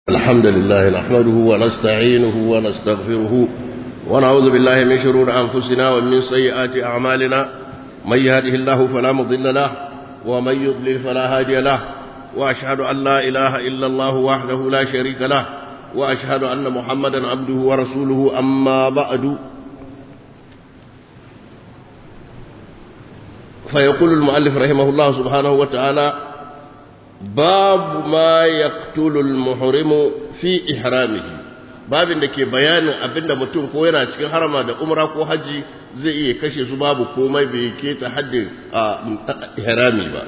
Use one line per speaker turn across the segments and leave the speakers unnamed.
الحمد لله نحمده ونستعينه ونستغفره ونعوذ بالله من شرور أنفسنا ومن سيئات أعمالنا من يهده الله فلا مضل له ومن يضلل فلا هادي له وأشهد أن لا إله إلا الله وحده لا شريك له وأشهد أن محمدا عبده ورسوله أما بعد فيقول المؤلف رحمه الله سبحانه وتعالى باب ما يقتل المحرم في إحرامه babin da ke bayanin abinda mutum ko yana cikin harama da umra ko haji zai iya kashe su babu komai bai keta haddin ihrami ba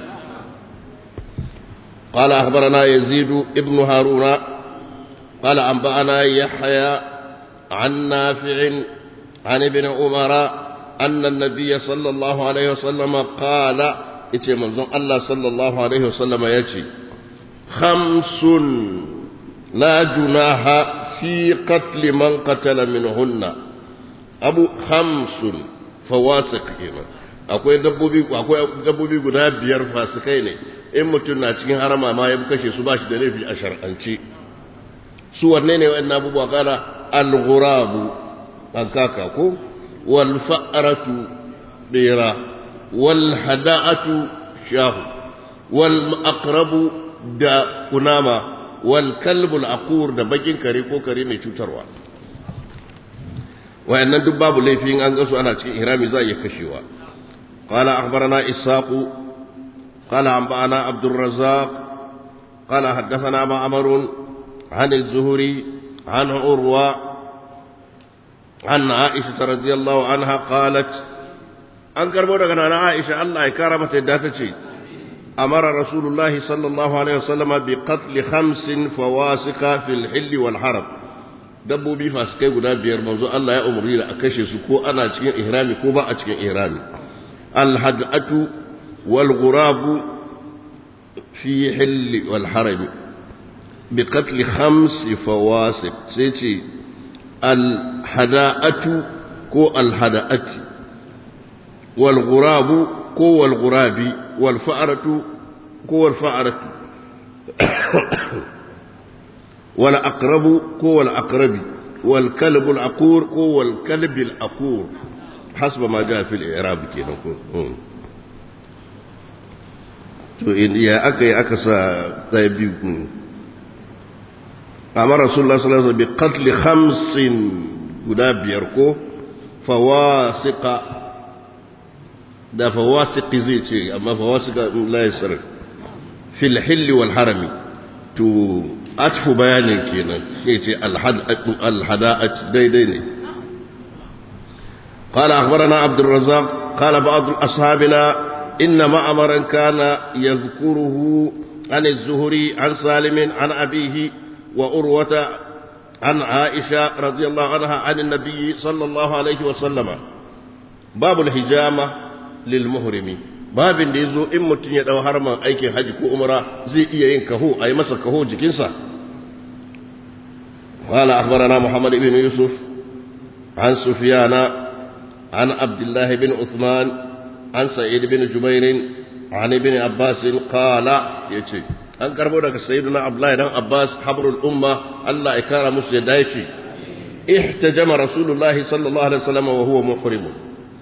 قال أخبرنا يزيد ابن هارون قال أنبأنا يحيى عن نافع عن ابن عمر أن النبي صلى الله عليه وسلم قال yace manzon Allah sallallahu alaihi wasallama yace khamsun la junaha fi qatl man qatala minhunna abu khamsun fawasiq kenan akwai dabbobi akwai dabbobi guda biyar fasikai ne in mutum na cikin harama ma ya kashe su bashi da laifi a shar'anci su wanne ne wa'annan abubuwa kana al-ghurabu an kaka ko wal fa'ratu bira والهداءة شاه والأقرب دا كناما والكلب العقور دا بجين كري كو كري mai cutarwa wayannan duk babu laifin an ga su ana cikin ihrami za ya kashewa qala akhbarana ishaq qala anba'ana abdur razzaq qala haddathana ma'mar عن الزهري عن عروة عن عائشة رضي الله عنها قالت an karbo daga nana Aisha Allah ya kara mata yadda ta ce amara rasulullahi sallallahu alaihi wasallam bi qatl khamsin fawasika fil hill wal haram dabbobi fasikai guda biyar manzo Allah ya umuri da a kashe su ko ana cikin ihrami ko ba a cikin ihrami al hadatu wal ghurabu fi hill wal haram bi qatl khams fawasik sai ce al hada'atu ko al hada'ati والغراب كو الغراب والفأرة كو الفأرة والأقرب كو الأقرب والكلب العقور كو الكلب العقور حسب ما جاء في الإعراب كده to in ya aka yi aka sa ɗaya biyu amma rasulullah sallallahu alaihi wasallam bi qatl khamsin guda biyar ko fawasiqa da fawasiqi zai ce amma fawasiqa la yasir fil hill wal harami to atfu bayanin kenan sai ce al hada'at daidai ne قال أخبرنا عبد الرزاق قال بعض أصحابنا إن معمرا كان يذكره عن الزهري عن سالم عن أبيه وأروة عن عائشة رضي الله عنها عن النبي صلى الله عليه وسلم باب الحجامة lilmuhrimi babin da ya zo in mutum ya ɗau harman aikin haji ko umra zai iya yin kaho a yi masa kaho jikinsa قال أخبرنا محمد بن يوسف عن سفيان عن عبد الله بن عثمان عن سعيد بن جبير عن ابن عباس قال يتي an karbo daga sayyidina abdullahi dan abbas habrul umma Allah ya kara musu yadda yake ihtajama rasulullahi sallallahu alaihi wasallam wa huwa muhrimun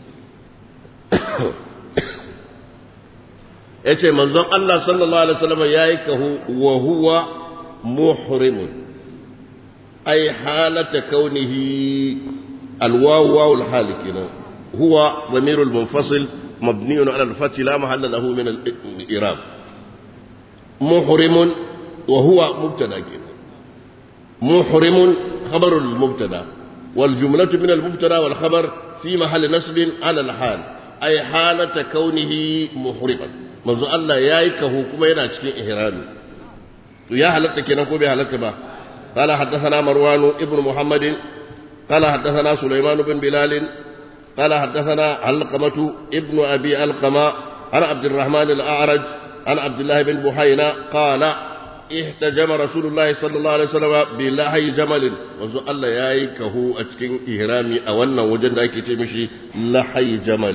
ya ce manzon Allah sallallahu Alaihi wasallam ya yi kahu wa huwa muhrimun ai halata kaunihi alwawu wawul hali kenan huwa zamirul munfasil mabniyun ala al-fath la mahalla lahu min al-i'rab muhrimun wa huwa mubtada kenan muhrimun khabar al-mubtada wal jumlatu min al-mubtada wal khabar fi mahall nasb ala al-hal ay halata kaunihi muhriman manzo Allah yayi kahu kuma yana cikin ihrami to ya halatta kenan ko bai halatta ba qala haddathana marwan ibn muhammad qala haddathana sulaiman ibn bilal qala haddathana alqamatu ibn abi alqama عن عبد الرحمن الأعرج عن عبد الله بن بحينا قال احتجم رسول الله صلى الله عليه وسلم بلحي جمل وزو الله ياي كهو أتكين إهرامي أولنا وجد أكي تمشي لحي جمل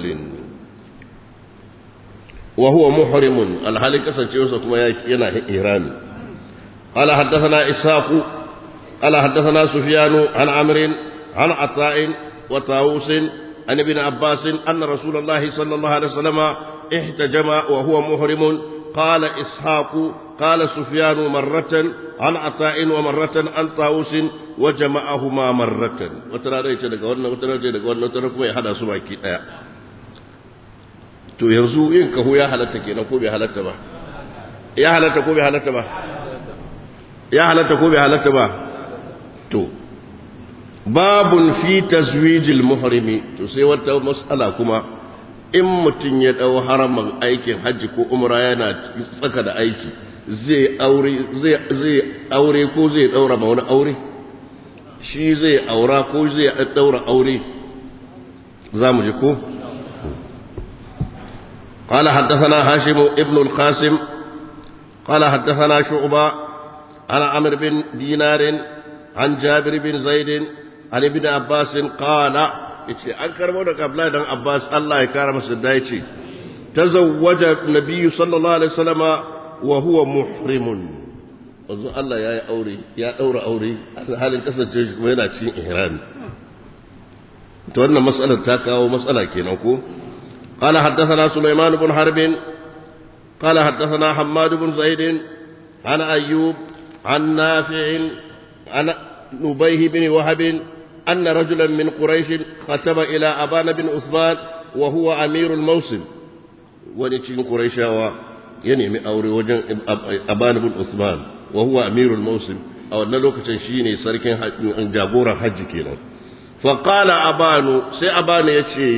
وهو محرم الحالي كسن كما ينا إهرامي قال حدثنا إسحاق قال حدثنا سفيان عن عمرو عن عطاء وطاووس عن ابن عباس أن رسول الله صلى الله عليه وسلم احتجم وهو محرم قال إسحاق قال سفيان مرة عن عطاء ومرة عن طاووس وجمعهما مرة وترى رأيت لك وانا وترى لك وانا وترى كما يحدى سباكي to yanzu yin kaho ya halatta kenan ko bai halatta ba ya halatta ko bai halatta ba ya halatta ko bai halatta ba to babun fi tazwijil muhrimi to sai wata mas'ala kuma in mutum ya dau haraman aikin hajji ko umra yana tsaka da aiki zai aure zai zai aure ko zai daura ma wani aure shi zai aura ko zai daura aure za mu ji ko قال حدثنا هاشم ابن القاسم قال حدثنا شعبة عن عمرو بن دينار عن جابر بن زيد عن ابن عباس قال yace an karbo daga Abdullahi dan Abbas Allah ya kara masa da yace tazawwaja nabiyyu sallallahu alaihi wasallama wa huwa muhrimun wanzu Allah ya yi aure ya daura aure halin kasance shi kuma yana cikin ihrami to wannan mas'alar ta kawo matsala kenan ko قال حدثنا سليمان بن حرب قال حدثنا حماد بن زيد عن أيوب عن نافع عن نبيه بن وهب أن رجلا من قريش كتب إلى أبان بن عثمان وهو أمير الموسم ونتين قريش ينمي أوري وجن أبان بن عثمان وهو أمير الموسم أو نلوك تنشيني سركين جابورا حج كينا فقال أبان سي أبان يتشي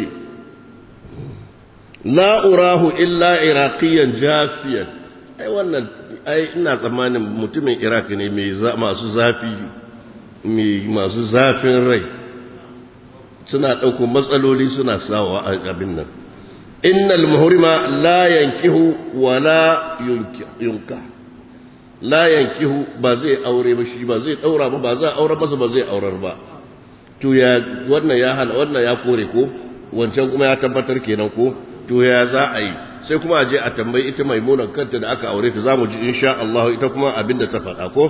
la urahu illa iraqiyan jafiyan ai wannan ai ina tsammanin mutumin iraq ne mai masu zafi mai masu zafin rai suna ɗauko matsaloli suna sawa a abin nan innal muhrima la yankihu wa la yunka la yankihu ba zai aure ba shi ba zai daura ba ba za aure masa ba zai aurar ba to ya wannan ya hana wannan ya kore ko wancan kuma ya tabbatar kenan ko to ya za a yi sai kuma a je a tambayi ita maimunan kanta da aka aure ta zamu ji insha Allah ita kuma abinda ta faɗa ko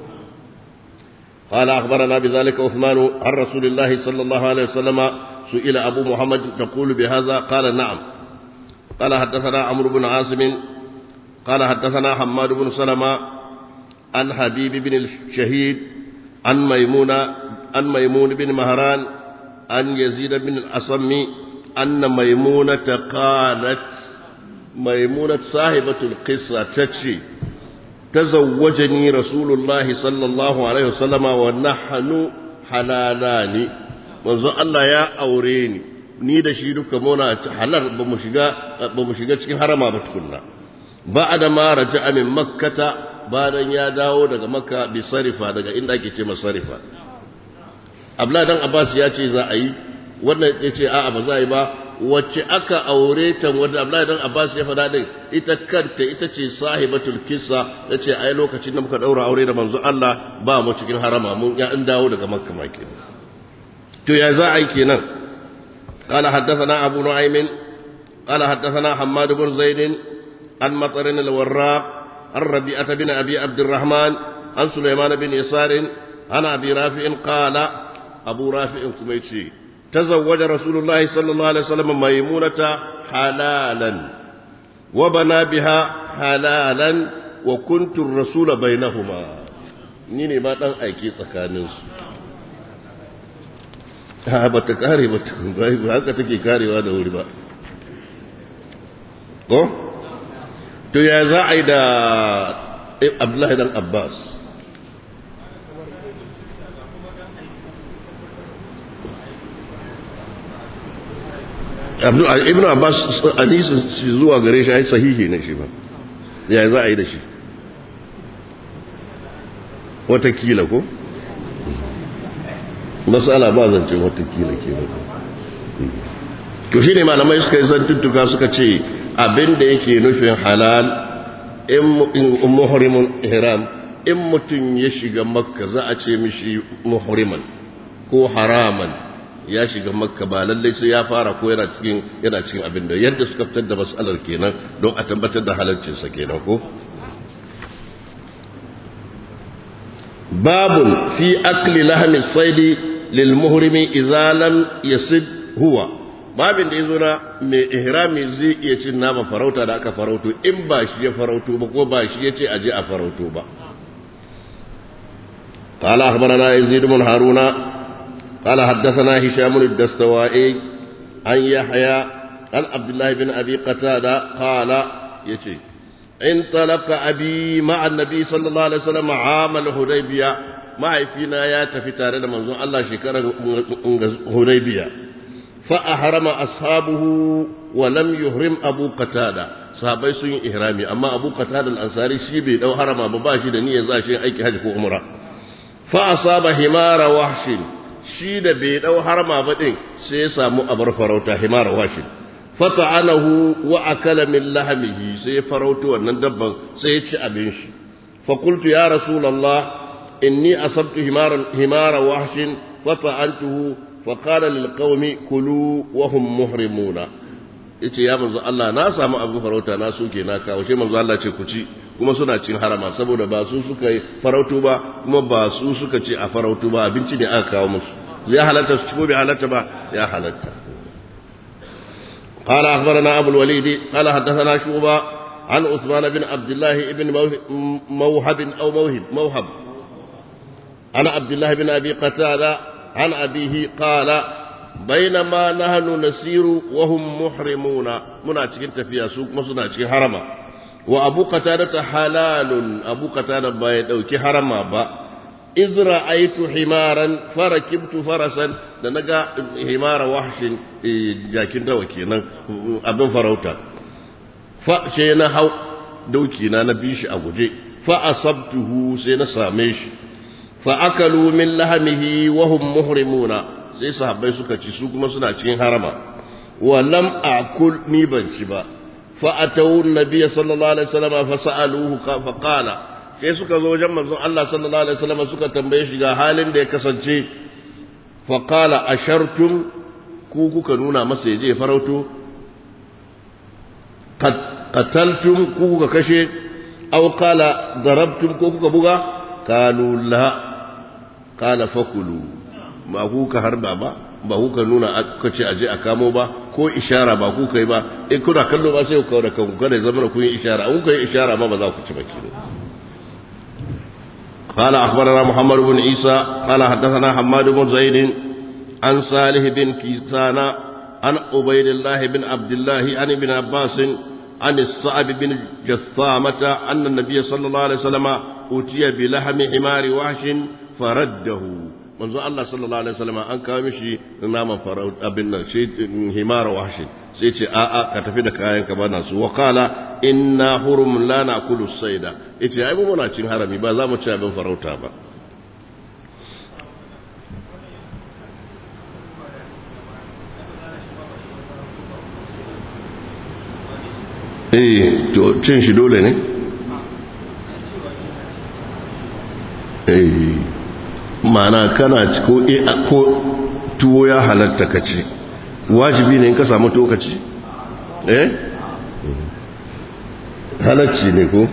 قال أخبرنا بذلك عثمان عن رسول الله صلى الله عليه وسلم سئل أبو محمد تقول بهذا قال نعم قال حدثنا عمرو بن عاصم قال حدثنا حماد بن سلمة عن حبيب بن الشهيد عن ميمونة عن ميمون بن مهران عن يزيد بن الأصم أن ميمونة قالت ميمونة صاحبة القصة تتشي تزوجني رسول الله صلى الله عليه وسلم ونحن حلالان منذ الله يا أوريني ni da shi duka muna halar ba mu shiga ba mu shiga cikin harama ba tukunna ba'da ma raja'a min makkata bayan ya dawo daga makka bi sarifa daga inda ake ce masarifa abla dan abbas ya ce za a yi wannan ya ce a'a ba za a yi ba wacce aka aure ta wanda Abdullahi dan Abbas ya faɗa din ita kanta ita ce sahibatul kissa yace ai lokacin da muka daura aure da manzo Allah ba mu cikin harama mun ya an dawo daga Makka ma kenan to ya za a yi kenan قال حدثنا أبو نعيم قال حدثنا حماد بن زيد عن مطر الوراق عن ربيعة بن أبي عبد الرحمن عن سليمان بن يسار عن أبي رافع قال أبو رافع كميتشي تزوج رسول الله صلى الله عليه وسلم ميمونة حلالا وبنى بها حلالا وكنت الرسول بينهما نيني ما دان aiki tsakaninsu ha ba ta kare ba ba haka take karewa da wuri ba ko to ya za a yi da Abdullahi dan Abbas ibn abbas hadisin zuwa gare shi ai sahihi ne shi ba ya za a yi da shi watakila ko matsala ba zance watakila ke ba to shi ne malamai suka yi zantuttuka suka ce abinda yake nufin halal in muhrimun ihram in mutum ya shiga makka za a ce mishi muhriman ko haraman ya shiga makka ba lallai sai ya fara ko yana cikin yana cikin abin da yadda suka fitar da mas'alar kenan don a tabbatar da halarcinsa kenan ko babun fi akli lahmi saidi lil muhrimi idza lam yasid huwa babin da yazo na mai ihrami zai iya cin nama farauta da aka farauto in ba shi ya farauto ba ko ba shi ya ce aje a farauto ba قال أخبرنا يزيد بن هارون قال حدثنا هشام الدستوائي عن يحيى عن عبد الله بن أبي قتادة قال يتي انطلق أبي مع النبي صلى الله عليه وسلم عام الهديبية ما فينا يا تفتار منظور الله شكرا هديبية فأحرم أصحابه ولم يهرم أبو قتادة sahabai sun yi ihrami amma abu qatada al-ansari shi bai dau harama ba ba shi da niyyar za shi aiki haji ko umra fa asaba himara wahshin shi da bai dau harama ba din sai ya samu abar farauta himara wahshin fata'anahu wa akala min lahmihi sai ya farauto wannan dabban sai ya ci abin shi fa qultu ya rasulullah inni asabtu himara himara wahshin fata'antuhu fa qala lil qaumi kulu wa hum muhrimuna yace ya manzo Allah na samu abin farauta na suke na kawo shi manzo Allah ce ku ci kuma suna cin harama saboda ba su suka yi farautu ba kuma ba su suka ce a farautu ba abinci ne aka kawo musu zai halatta su ci ko bai halatta ba ya halatta قال أخبرنا أبو الوليد قال حدثنا شعبة عن عثمان بن عبد الله بن موهب أو موهب موهب عن عبد الله بن أبي قتادة عن أبيه قال بينما نحن نسير وهم محرمون منا cikin tafiya su kuma suna cikin harama wa abu qatada halalun abu qatada ba ya dauki harama ba iz ra'aytu himaran farakibtu farasan da naga himara wahshin jakin dawa kenan abin farauta fa sai na hau dauki na na bi shi a guje fa asabtuhu sai na same shi fa akalu min lahamihi wa hum muhrimuna sai sahabbai suka ci su kuma suna cikin harama wa lam akul ni ban ci ba fa atawu nabiyya sallallahu alaihi wasallam fa sa'aluhu fa qala sai suka zo wajen manzon Allah sallallahu alaihi wasallam suka tambaye shi ga halin da ya kasance fa qala ashartum ku kuka nuna masa yaje farauto qataltum ku kuka kashe aw qala darabtum ko kuka buga qalu la qala fakulu ba ku ka harba ba ba ku ka nuna aka ce aje a kamo ba ko ishara ba ku kai ba in kuna kallo ba sai ku kawo da kanku kada zama ku yi ishara in ku yi ishara ma ba za ku ci ba kilo قال أخبرنا محمد بن عيسى قال حدثنا حماد بن زيد عن صالح بن كيسان عن عبيد الله بن عبد الله عن ابن عباس عن الصعب بن جثامة أن النبي صلى الله عليه وسلم أتي بلحم حمار وحش فرده manzo Allah sallallahu alaihi wasallam an kawo mishi naman farau abin nan shi himara wahshi sai ce a a ka tafi da kayan ka bana su wa qala inna hurum la na'kulu sayda yace ai mu muna cin harami ba za mu ci abin farauta ba eh to cin shi dole ne eh mana kana ko ko tuwo ya halatta ka ci wajibi ne in ka samu to ka ci eh halacci ne ko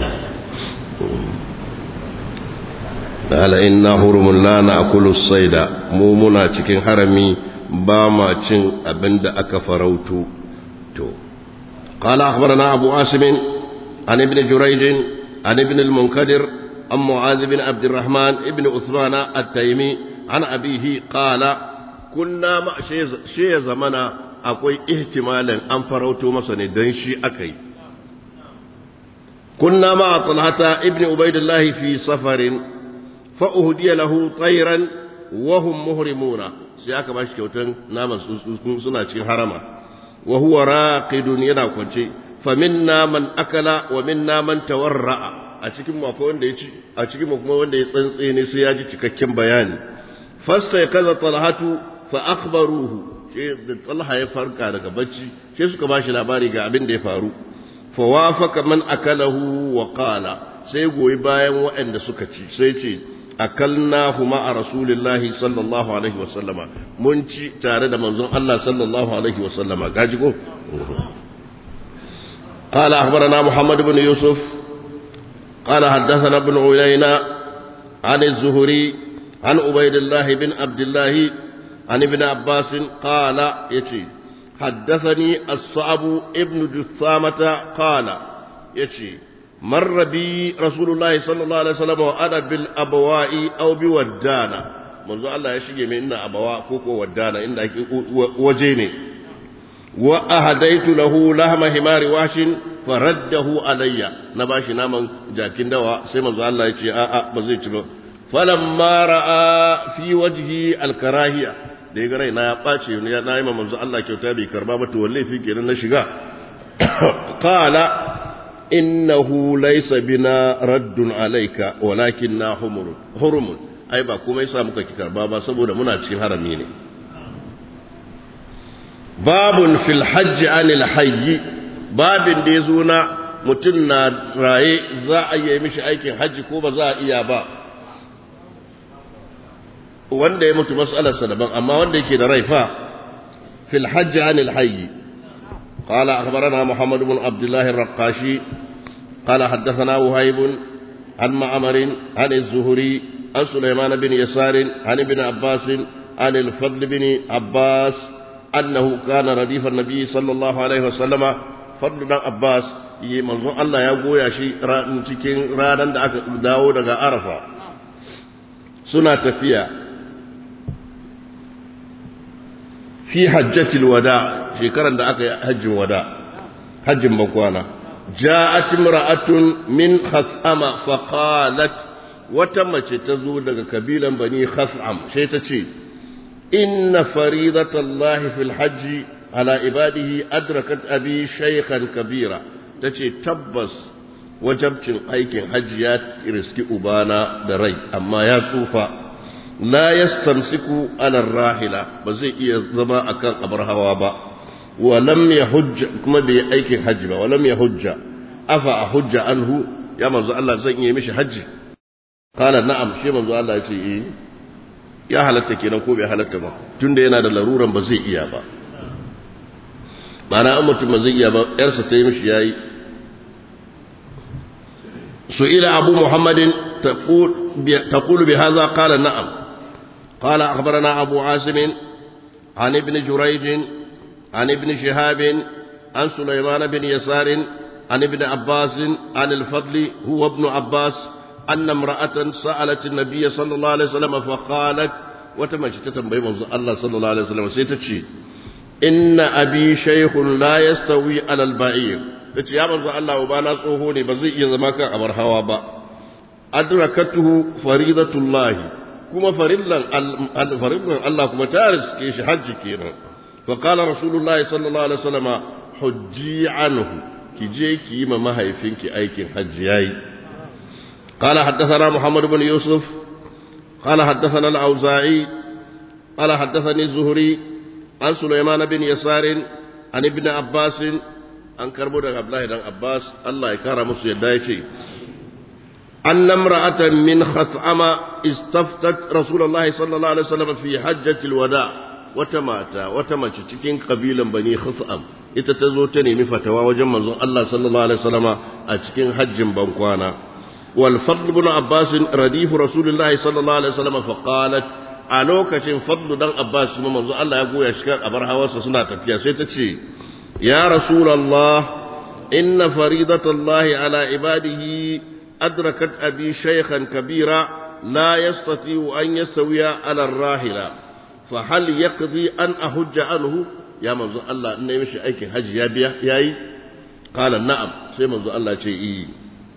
ala inna hurumun la na'kulu sayda mu muna cikin harami ba ma cin abinda aka farauto to qala akhbarana abu asim an ibn jurayj an ibn al-munkadir عن معاذ بن عبد الرحمن ابن عثمان التيمي عن أبيه قال كنا مع شيء زمنا أقوي احتمالا أن فروتو مثلا دنشي أكي كنا مع طلحة ابن عبيد الله في سفر فأهدي له طيرا وهم مهرمون سيأك باش كوتن نام سنة حرما وهو راقد ينا كونشي فمنا من أكل ومنا من تورأ a cikin mu akwai wanda ya ci a cikin mu kuma wanda ya tsantse ne sai ya ji cikakken bayani fasta ya kaza talhatu fa akhbaruhu sai da talha ya farka daga bacci sai suka bashi labari ga abin da ya faru fa wafaka man akalahu wa qala sai goyi bayan waɗanda suka ci sai ce akalnahu ma'a rasulillahi sallallahu alaihi wa sallama mun ci tare da manzon Allah sallallahu alaihi wa sallama gaji ko قال أخبرنا محمد بن يوسف قال حدثنا ابن عيينة عن الزهري عن عبيد الله بن عبد الله عن ابن عباس قال يتي حدثني الصعب ابن جثامة قال يتي مر بي رسول الله صلى الله عليه وسلم وأنا بالأبواء أو بودانا منذ الله يشجي من إن أبواء كوكو ودانا إن وجيني وأهديت له لحم حمار واش فرده علي نباشي ناما جاكين دوا سيما الله يتي آآ بزيت فلما رأى في وجهي الكراهية da ya ga na ya ɓace ya na yi manzo Allah kyauta bai karba ba to walle fi kenan na shiga qala innahu laysa bina raddun alayka walakinna humur hurum ai ba kuma yasa muka ki karba ba saboda muna cikin harami ne babun fil hajj anil hayy babin da yazo na mutum na raye za a yi mishi aikin hajji ko ba za a iya ba wanda ya mutu mas'alarsa daban amma wanda yake da rai fa fil hajj anil hayy قال أخبرنا محمد بن عبد الله الرقاشي قال حدثنا وهيب عن معمر عن الزهري عن سليمان بن يسار عن ابن عباس عن الفضل بن عباس أنه كان رديف النبي صلى الله عليه وسلم فضل بن عباس manzo Allah ya goya shi cikin ranar da aka dawo daga Arafa suna tafiya fi hajjatil wada shekaran da aka yi hajjin wada hajjin bakwana ja'at imra'atun min khas'ama fa qalat wata mace ta zo daga kabilan bani khas'am sai ta ce inna faridatallahi fil hajji ala ibadihi adrakat abi shaykhan kabira tace tabbas wajabcin aikin hajji ya riski ubana da rai amma ya tsufa la yastamsiku ala rahila ba zai iya zama akan abar hawa ba wa lam yahujj kuma bai aikin hajji ba wa lam yahujja afa ahujja anhu ya manzo Allah zan iya mishi hajji qala na'am shi manzo Allah ya ce eh ya halatta kenan ko bai halatta ba tunda yana da laruran ba zai iya ba mana an mutum ba zai iya ba yarsa ta yi mishi yayi سئل أبو محمد تقول تقول بهذا قال نعم قال أخبرنا أبو عاصم عن ابن جريج عن ابن شهاب عن سليمان بن يسار عن ابن عباس عن الفضل هو ابن عباس أن امرأة سألت النبي صلى الله عليه وسلم فقالت وتمشي تتنبي الله صلى الله عليه وسلم سيتشي إن أبي شيخ لا يستوي على البعير yace ya manzo Allah wa bana tsoho ne ba zai iya zama kan abar hawa ba adrakatuhu faridatullah kuma farillan farillan Allah kuma ta riske shi hajji kenan fa qala rasulullah sallallahu alaihi wasallam hujji anhu ki je ki yi ma mahaifinki aikin hajji yayi قال حدثنا محمد بن يوسف قال حدثنا الأوزاعي قال حدثني الزهري عن سليمان بن يسار عن ابن عباس an karbo daga Abdullahi dan Abbas Allah ya kara musu yadda ya ce an namra'atan min khas'ama istaftat Rasulullahi sallallahu alaihi wasallam fi hajjatil wada wata mata wata mace cikin kabilan bani khas'am ita ta zo ta nemi fatawa wajen manzon Allah sallallahu alaihi wasallama a cikin hajjin bankwana wal fadl ibn Abbas radifu Rasulullahi sallallahu alaihi wasallama fa qalat a lokacin fadlu dan Abbas kuma manzon Allah ya goya shi kan abar hawarsa suna tafiya sai ta ce يا رسول الله إن فريضة الله على عباده أدركت أبي شيخا كبيرا لا يستطيع أن يستوي على الراحلة فهل يقضي أن أهج عنه يا منذ الله إن يمشي أيك حج يا بيا ياي قال نعم سي منذ الله شيء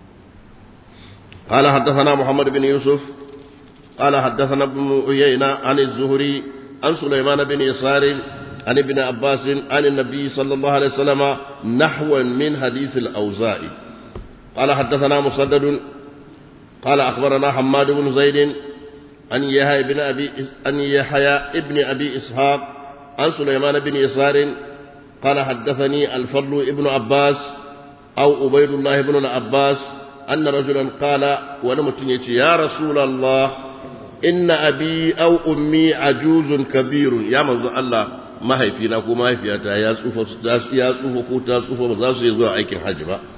قال حدثنا محمد بن يوسف قال حدثنا ابن عيينة عن الزهري عن سليمان بن يسار عن ابن عباس عن النبي صلى الله عليه وسلم نحوا من حديث الأوزاعي قال حدثنا مسدد قال أخبرنا حماد بن زيد عن يحيى بن أبي عن يحيى ابن أبي إسحاق عن سليمان بن يسار قال حدثني الفضل ابن عباس أو عبيد الله بن العباس أن رجلا قال ونمت يا رسول الله إن أبي أو أمي عجوز كبير يا من الله mahaifina ko mahaifiyata ya tsufa ya tsufa ko ta tsufa ba za su yi zuwa aikin hajji ba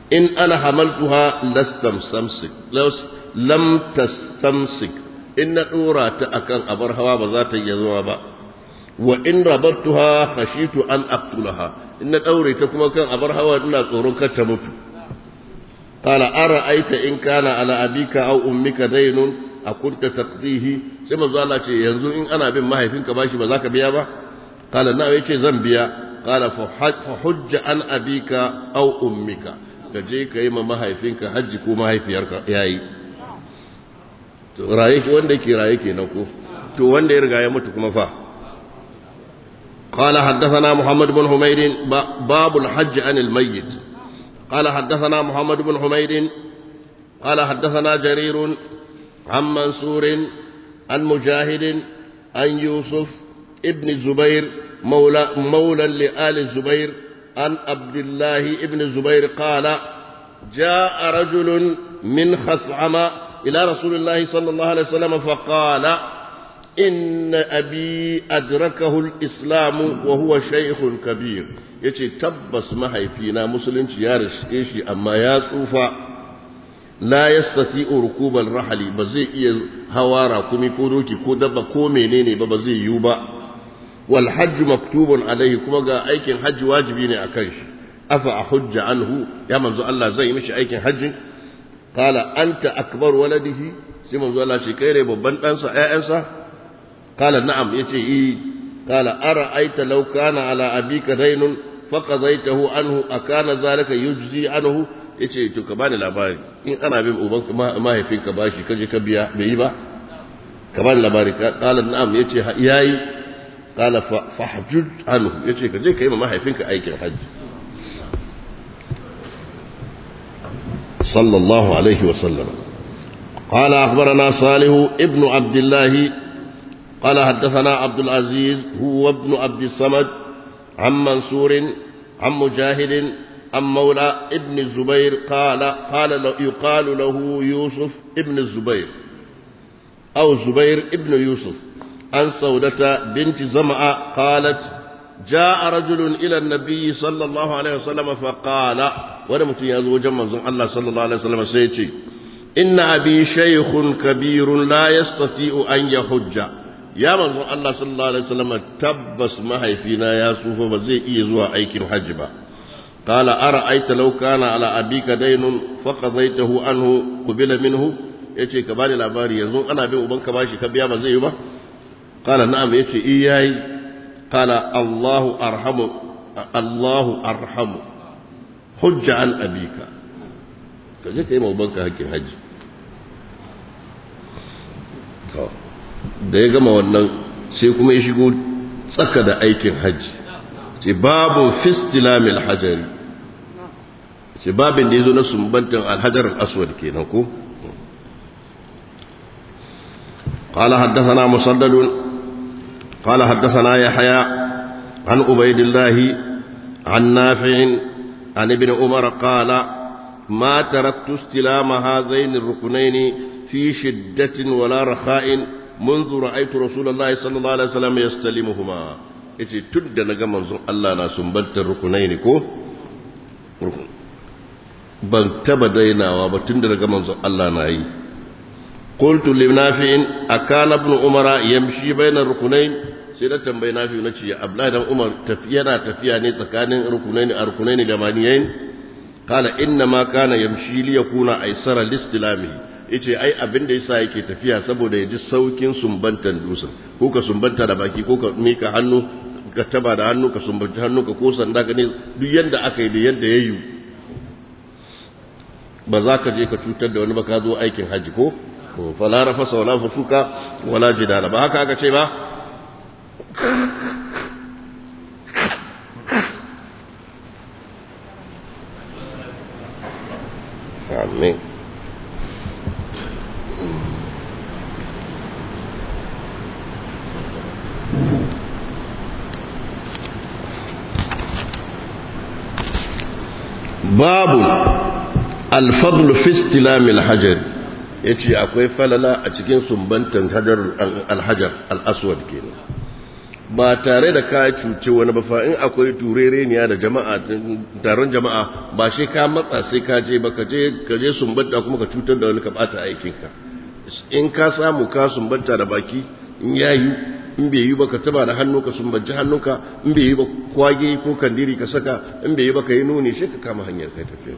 in ana hamaltuha lastamsamsik lam tastamsik in na dora ta akan abar hawa ba za ta iya zuwa ba wa in rabartuha khashitu an aqtulaha in na daure ta kuma kan abar hawa ina tsoron kar ta mutu qala ara'aita in kana ala abika aw ummika daynun akunta taqdihi sai manzo Allah ce yanzu in ana bin mahaifinka bashi ba za ka biya ba qala na yace zan biya qala fa hujja an abika aw ummika ka je ka yi ma mahaifinka hajji ko mahaifiyarka yayi to raye wanda yake raye kenan ko to wanda ya riga ya mutu kuma fa قال حدثنا محمد بن حميد باب الحج عن الميت قال حدثنا محمد بن حميد قال حدثنا جرير عن منصور عن مجاهد عن يوسف ابن الزبير مولى, مولى لآل الزبير عن عبد الله ابن الزبير قال جاء رجل من خثعم إلى رسول الله صلى الله عليه وسلم فقال إن أبي أدركه الإسلام وهو شيخ كبير يتي تبس ما فينا مسلم يارش إيشي أما يا صوفا لا يستطيع ركوب الرحل بزي هوارا كمي كودوكي كودبا كومي ببزي يوبا والحج مكتوب عليه كما قال أيكن حج واجبين أكنش أفا أحج عنه يا منزو الله زي مش أيكن حج قال أنت أكبر ولده سي منزو الله شكيري ببن أنسى أنسى قال نعم يتي إيه قال أرأيت لو كان على أبيك دين فقضيته عنه أكان ذلك يجزي عنه yace to ka bani labari in ana bin ubanka mahaifinka bashi kaje ka biya bai yi ba ka bani labari qala na'am yace yayi qala fahjud anhu yace ka je ka yi ma mahaifinka aikin hajji sallallahu alaihi wa sallam قال أخبرنا صالح ابن عبد الله قال حدثنا عبد العزيز هو ابن عبد الصمد عن منصور عن مجاهد عن مولى ابن الزبير قال قال يقال له يوسف ابن الزبير أو زبير ابن يوسف عن سودة بنت زمعة قالت جاء رجل إلى النبي صلى الله عليه وسلم فقال ولم يزو جمع الله صلى الله عليه وسلم سيتي إن أبي شيخ كبير لا يستطيع أن يحج يا من الله صلى الله عليه وسلم تبس ما هي فينا يا سوف بزي إيزوا أيكم حجبا قال أرأيت لو كان على أبيك دين فقضيته عنه قبل منه yace ka bani labari yanzu ana bin ubanka bashi ka biya ba zai yi ba qala na'am yace iyai qala Allahu arhamu Allahu arhamu hujja an abika ka je kai ma ubanka hakkin haji to da ya gama wannan sai kuma ya shigo tsaka da aikin haji ce babu fistilamil hajari ce babin da ya zo na sumbantin alhajar aswad kenan ko قال حدثنا مسدد قال حدثنا يحيى عن عبيد الله عن نافع عن ابن عمر قال ما تركت استلام هذين الركنين في شدة ولا رخاء منذ رأيت رسول الله صلى الله عليه وسلم يستلمهما yace tun da na ga manzon Allah na sumbantar rukunai ne ko ban taba dainawa ba tun da na ga manzon Allah na yi qultu li nafi'in akana ibn umara yamshi bainar rukunain sai na tambayi nafi na ce abdullahi dan umar tafiya na tafiya ne tsakanin rukunaini a rukunaini da maniyain kala inna ma kana yamshi li yakuna aisara listilamihi yace ai abin da yasa yake tafiya saboda ya ji saukin sumbantan dusan ko ka sumbanta da baki ko ka mika hannu ka taba da hannu ka sumbanci hannu ka ko sanda ka ne duk yanda aka yi da yadda ya yi ba za ka je ka cutar da wani ba ka zo aikin haji ko fala rafasa wala fusuka wala jidala ba haka aka ce ba Amin. babu alfadlu fi istilamil hajar yace akwai falala a cikin sumbantan hajar alhajar al-aswad kenan ba tare da ka cuce wani ba fa in akwai turereniya da jama'a taron jama'a ba shi ka matsa sai ka je ba ka je ka je sumbanta kuma ka cutar da wani ka bata aikinka in ka samu ka sumbanta da baki in yayi in bai yi ba ka taba da hannu ka sumbanci hannunka in bai yi ba kwage ko kandiri ka saka in bai yi ba ka yi nuni shi ka kama hanyar kai tafiya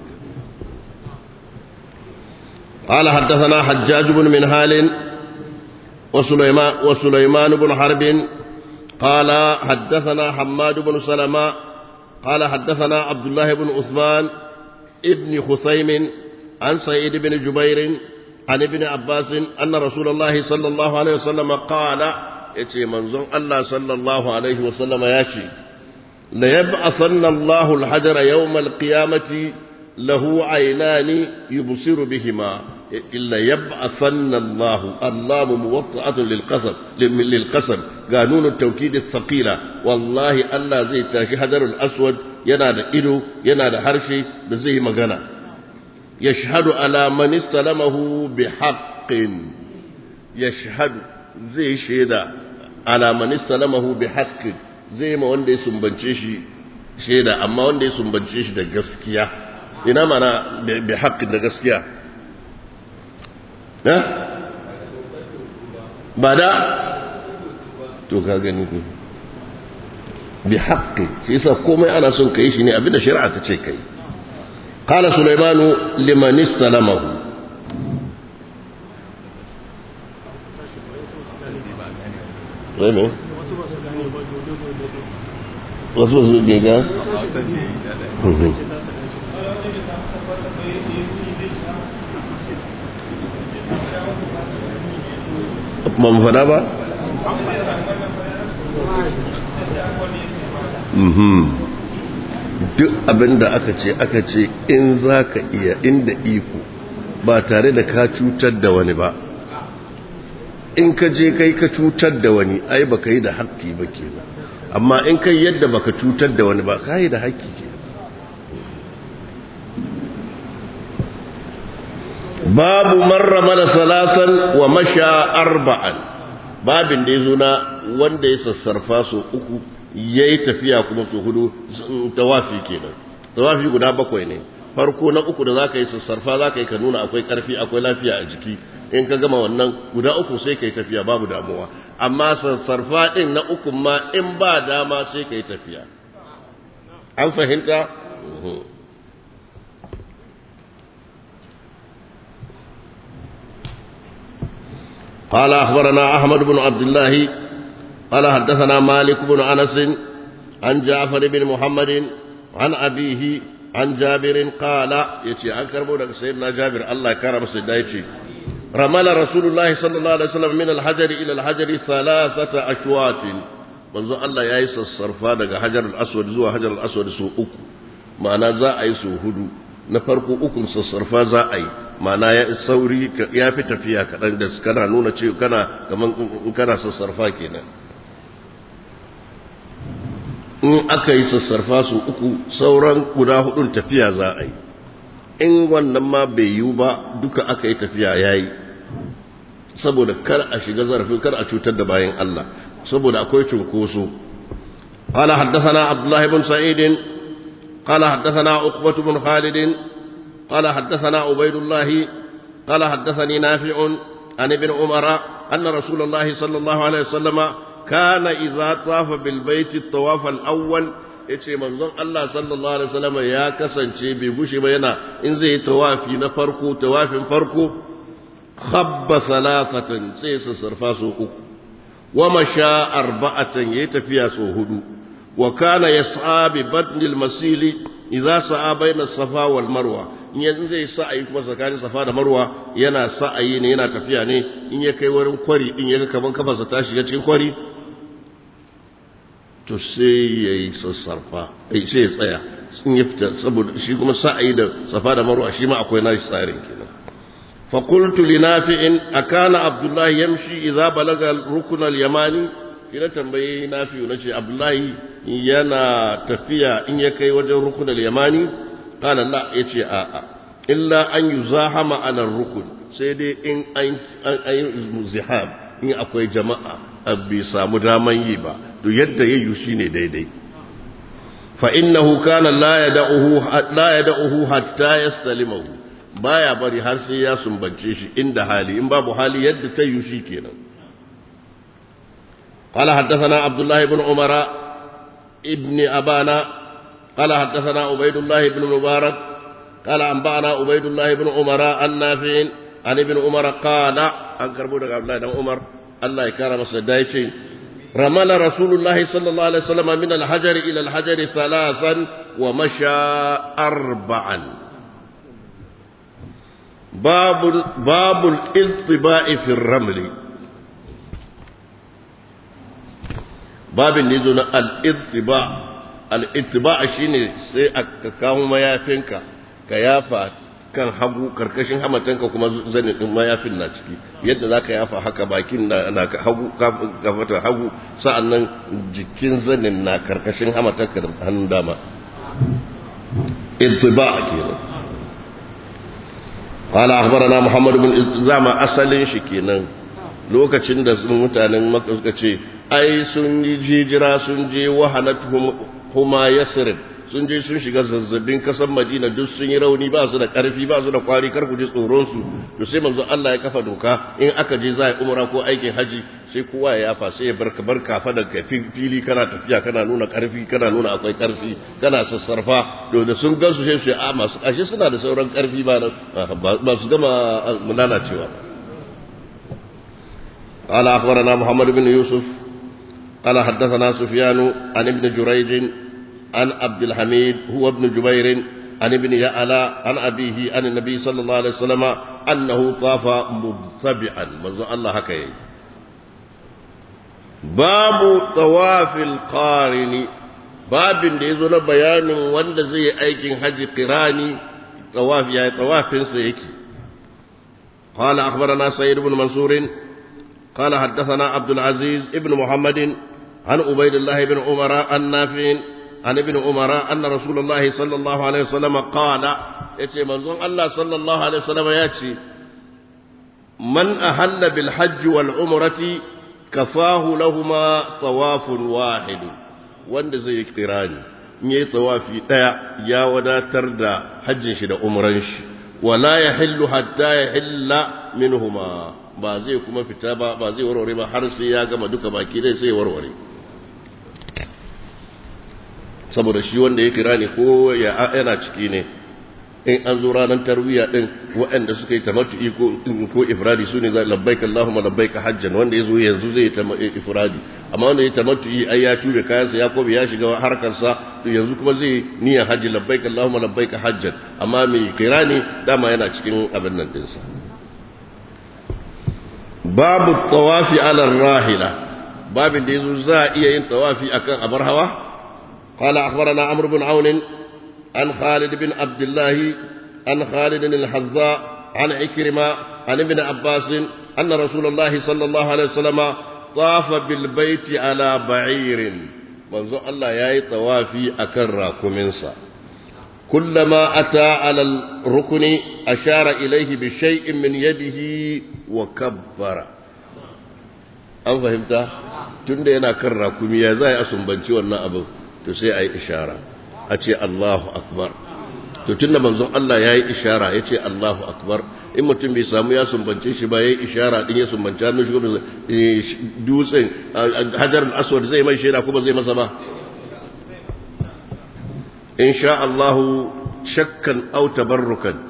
قال حدثنا حجاج بن منهال وسليمان, وسليمان بن حرب قال حدثنا حماد بن سلمة قال حدثنا عبد الله بن عثمان ابن خثيم عن سعيد بن جبير عن ابن عباس أن رسول الله صلى الله عليه وسلم قال يتي منظر الله صلى الله عليه وسلم ياتي ليبعثن الله الحجر يوم القيامة له عينان يبصر بهما إلا يبعثن الله اللام موطعة للقسم للقسم قانون التوكيد الثقيلة والله الله زي تاشي حجر الأسود ينادى إلو ينادى حرشي بزي مغنى يشهد على من استلمه بحق يشهد زي شيدا على من استلمه بحق زي ما وندي سنبنشيشي شيدا أما وندي سنبنشيشي دا قسكيا ina mana bi haƙƙin da gaskiya ba da to ka gani ku bi haƙƙi shi yasa komai ana son ka yi shi ne abinda shari'a ta ce kai qala sulaimanu liman istalamahu wasu wasu gega ba mu fada ba? duk abinda aka ce aka ce in za ka iya inda iko ba tare da ka cutar da wani ba in ka je kai ka cutar da wani ai ba ka yi da haƙƙi ba ke amma in kai yadda ba ka cutar da wani ba ka yi da haƙƙi ke babu marra mana salatan wa masha arba'an babin da ya zo na wanda ya sassarfa so uku ya yi tafiya kuma so hudu tawafi kenan tawafi guda bakwai ne farko na uku da za ka yi sassarfa za ka yi ka nuna akwai karfi akwai lafiya a jiki in ka gama wannan guda uku sai ka yi tafiya babu damuwa amma sassarfa ɗin na uku ma in ba dama sai ka yi tafiya an fahimta? قال أخبرنا أحمد بن عبد الله قال حدثنا مالك بن أنس عن جعفر بن محمد عن أبيه عن جابر قال يتي أكرم لك سيدنا جابر الله كرم سيدنا يتي رمل رسول الله صلى الله عليه وسلم من الحجر إلى الحجر ثلاثة أشواط منذ الله يأيس الصرفا دقى حجر الأسود زوا حجر الأسود سو أكو معنى زا أي سو هدو نفرقو أكم الصرفا زا أي ma'ana ya sauri ya fi tafiya kaɗan da kana nuna ce kana kaman kana sassarfa kenan in aka yi sassarfa su uku sauran guda hudun tafiya za a yi in wannan ma bai yiwu ba duka aka yi tafiya ya yi saboda kar a shiga zarafin kar a cutar da bayan Allah saboda akwai cunkoso قال حدثنا عبد الله بن سعيد قال حدثنا عقبة بن خالد قال حدثنا عبيد الله قال حدثني نافع عن ابن عمر أن رسول الله صلى الله عليه وسلم كان إذا طاف بالبيت الطواف الأول yace manzon Allah sallallahu alaihi wasallam ya kasance bai gushe ba yana in zai tawafi na farko tawafin farko khabba salasatan sai su sarfa su uku wa masha arba'atan yayi tafiya su hudu wa kana yas'a bi batnil masili idza sa'a baina safa wal marwa in yanzu zai sa'ayi kuma tsakanin safa da marwa yana sa'ayi ne yana tafiya ne in ya kai wurin kwari din ya kaman kafarsa ta shiga cikin kwari to sai ya yi sassarfa sai ya tsaya in ya fita saboda shi kuma sa'ayi da safa da marwa shi ma akwai nashi tsarin kenan fa qultu li nafi'in akana abdullahi yamshi idza balaga rukun al-yamani kina tambaye nafi'u nace abdullahi yana tafiya in ya kai wajen rukun al-yamani qala la yace a a illa an yuzahama ala rukun sai dai in an zihab in akwai jama'a bai samu daman yi ba to yadda ya yi shine daidai fa innahu kana la yad'uhu la yad'uhu hatta yastalimahu baya bari har sai ya sumbance shi inda hali in babu hali yadda ta yi shi kenan قال حدثنا عبد الله بن عمر ابن أبانا قال حدثنا عبيد الله بن مبارك قال أنبأنا عبيد الله بن عمر النافع عن ابن عمر قال أنكر بودك عبد الله بن عمر الله يكرم سدايتي رمل رسول الله صلى الله عليه وسلم من الحجر إلى الحجر ثلاثا ومشى أربعا باب باب الاطباء في الرمل babin ne zo na al'ittiba al'ittiba shi ne sai a kawo mayafinka ka yafa kan hagu karkashin hamatanka kuma zanin ɗin mayafin na ciki yadda za ka yafa haka bakin na hagu gafata hagu sa'an nan jikin zanin na karkashin hamatanka da hannun dama ittiba kenan قال أخبرنا محمد بن زعما أصلين شكينا lokacin da mutanen maka suka ce ai sun yi jijira sun je wahanat huma yasrib sun je sun shiga zazzabin kasan madina duk sun yi rauni ba su da karfi ba su da kwari kar ku ji tsoron su to sai manzo Allah ya kafa doka in aka je za a umra ko aikin haji sai kowa ya yafa sai ya barka barka fa da fili kana tafiya kana nuna karfi kana nuna akwai karfi kana sassarfa to da sun gansu sai su a masu ashe suna da sauran karfi ba ba su gama lalacewa قال أخبرنا محمد بن يوسف قال حدثنا سفيان عن ابن جريج عن عبد الحميد هو ابن جبير عن ابن يعلى عن أبيه عن النبي صلى الله عليه وسلم أنه طاف مبتبعا منذ الله هكذا باب طواف القارن باب da yazo na bayanin wanda zai yi aikin haji qirani tawaf ya tawafin sa yake قال أخبرنا سيد بن منصور قال حدثنا عبد العزيز ابن محمد عن عبيد الله بن عمر النافع عن ابن عمر أن رسول الله صلى الله عليه وسلم قال يتي منظوم الله صلى الله عليه وسلم يأتي من أهل بالحج والعمرة كفاه لهما طواف واحد wanda zai yi kirani in yi tsawafi ɗaya ya wadatar da hajjin shi da umran shi wala ya hillu hatta ya hilla minhuma ba zai kuma fita ba ba zai warware ba har sai ya gama duka baki dai sai warware saboda shi wanda ya kira ne ko ya yana ciki ne in an zo ranar tarwiya din waɗanda suka yi tamattu'i ko ko ifradi su ne zai labbaika Allahumma labbaika hajjan wanda ya zo yanzu zai yi ifradi amma wanda ya tamattu'i ai ya tube kayansa ya kobe ya shiga harkarsa to yanzu kuma zai niyyar hajji labbaika Allahumma labbaika hajjan amma mai kira ne dama yana cikin abin nan dinsa babu tawafi ala rahila babin da yazo za a iya yin tawafi akan abar hawa قال أخبرنا عمرو بن عون عن خالد بن عبد الله عن خالد الحذاء عن عكرمة عن ابن عباس أن رسول الله صلى الله عليه وسلم طاف بالبيت على بعير منذ الله ياي طوافي أكرا كمنسا كلما أتى على الركن أشار إليه بشيء من يده وكبر an fahimta tun da yana kan rakumi ya za a sumbanci wannan abin to sai a yi ishara a ce Allahu akbar to tun da manzon Allah ya yi ishara ya ce Allahu akbar in mutum bai samu ya sumbance shi ba ya yi ishara din ya sumbanci hannun shi dutsen hajar aswad zai mai shaida kuma zai masa ba in sha Allahu shakkan au tabarrukan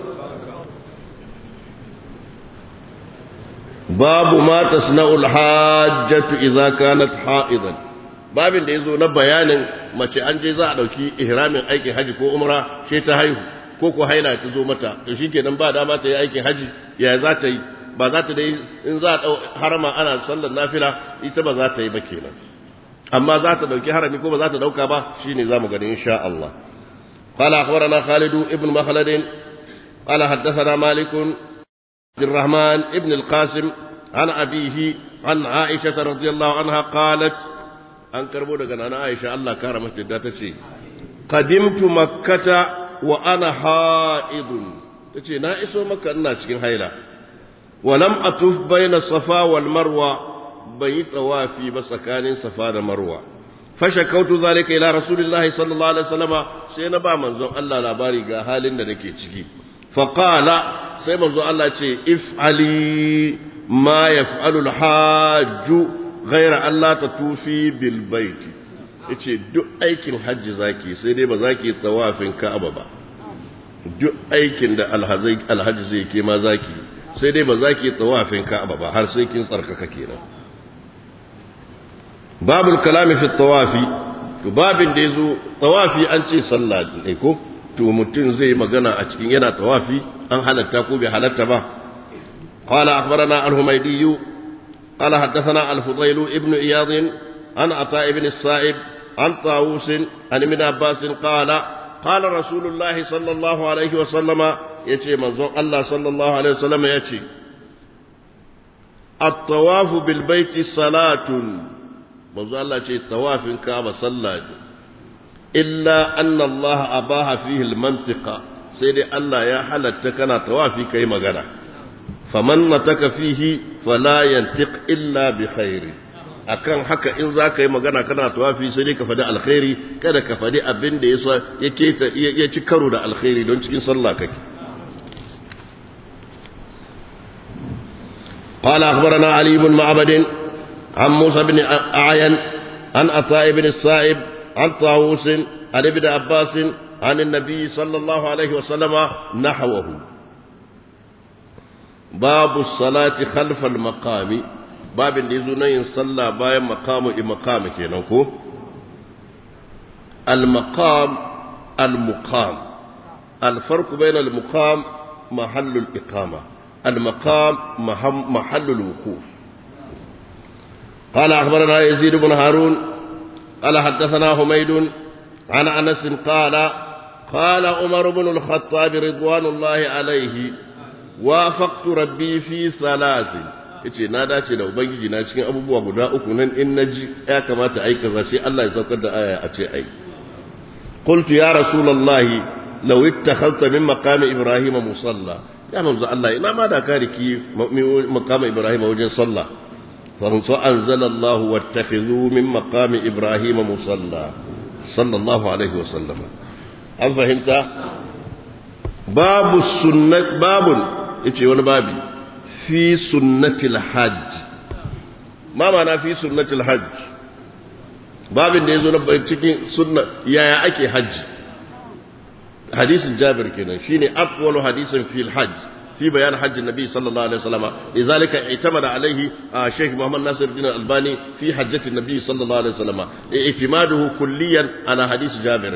babu ma tasna'ul hajjatu idza kanat ha'idan babin da yazo na bayanin mace an je za a dauki ihramin aikin haji ko umra sai ta haihu ko ko haila ta zo mata to shikenan ba dama ta yi aikin haji ya za ta yi ba za ta dai in za a dau harama ana sallar nafila ita ba za ta yi ba kenan amma za ta dauki harami ko ba za ta dauka ba shine zamu gani insha Allah قال أخبرنا خالد ابن مخلد قال حدثنا مالك عبد الرحمن ابن القاسم عن أبيه عن عائشة رضي الله عنها قالت أن كربو دقنا عائشة الله كرمت تتشي قدمت مكة وأنا حائض تتشي نائس مكة أنا تشكين هيلا ولم أطف بين الصفا والمروة بيت وافي بسكان صفا والمروة فشكوت ذلك إلى رسول الله صلى الله عليه وسلم سينبا منزو الله لاباري حال نكي تشكي فقال سيما الله تشي افعلي ما يفعل الحاج غير الله تطوفي بالبيت yace duk aikin hajji zaki sai dai ba zaki tawafin Ka'aba ba duk aikin da alhaji zai ke ma zaki sai dai ba zaki tawafin Ka'aba ba har sai kin tsarkaka kenan babul kalami fi tawafi to babin da yazo tawafi an ce sallah ne ko to mutum zai magana a cikin yana tawafi an halatta ko bai halatta ba قال أخبرنا الهميدي قال حدثنا الفضيل ابن إياض عن عطاء بن الصائب عن طاووس عن ابن عباس قال قال رسول الله صلى الله عليه وسلم يتي منظر الله صلى الله عليه وسلم يتي الطواف بالبيت صلاة منظر الله يتي طواف كعبة صلاة إلا أن الله أباها فيه المنطقة سيدي الله يا حلت كان طوافي كي مغنى فمن نتك فيه فلا ينطق إلا بخير akan haka in za ka yi magana kana tawafi sai dai ka faɗi alkhairi kada ka faɗi abin da ya ci karo da alkhairi don cikin sallah kake قال أخبرنا علي بن معبد عن موسى بن أعين عن عطاء بن السائب عن طاووس عن ابن عباس عن النبي صلى الله عليه وسلم نحوه باب الصلاة خلف المقام babin da ya zo na yin sallah bayan makamu i makamu kenan ko al-maqam al-muqam al-farqu bayna al-muqam mahallu al-iqama al-maqam mahallu al-wuquf قال أخبرنا يزيد بن هارون قال حدثنا حميد عن أنس قال قال عمر بن الخطاب رضوان الله عليه وافقت ربي في ثلاث yace na dace da ubangiji na cikin abubuwa guda uku nan in naji ya kamata ai kaza sai Allah ya saukar da aya a ce ai qultu ya rasulullah law ittakhadta min maqami ibrahim musalla ya manzo Allah ina ma da ka riki maqami ibrahim wajen sallah fa anzala Allah wattakhidhu min maqami ibrahim musalla sallallahu alaihi wa sallam an fahimta babu sunnat babun yace wani babi في سنة الحج ما معنى في سنة الحج باب da yazo na cikin sunna yaya ake haji hadisin Jabir kenan shine aqwalu hadisin fil hajj في بيان حج النبي صلى الله عليه وسلم لذلك اعتمد عليه شيخ محمد ناصر الدين الألباني في حجة النبي صلى الله عليه وسلم اعتماده كليا على حديث جابر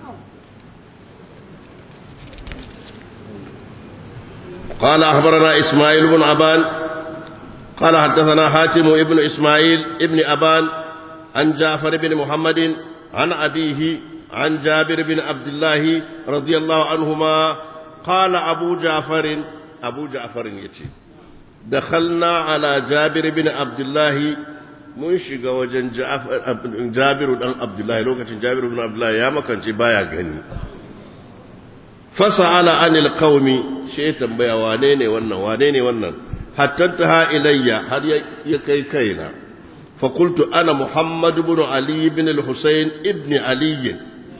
قال أخبرنا إسماعيل بن أبان قال حدثنا حاتم ابن إسماعيل ابن أبان عن جعفر بن محمد عن أبيه عن جابر بن عبد الله رضي الله عنهما قال أبو جعفر أبو جعفر يتي دخلنا على جابر بن عبد الله mun shiga wajen jabiru dan abdullahi lokacin jabiru dan abdullahi ya makance baya gani fasa'ala anil qaumi shi tambaya wane ne wannan wane ne wannan hatta ta ilayya har ya kai kaina fa qultu ana muhammad ibn ali ibn al-husayn ibn ali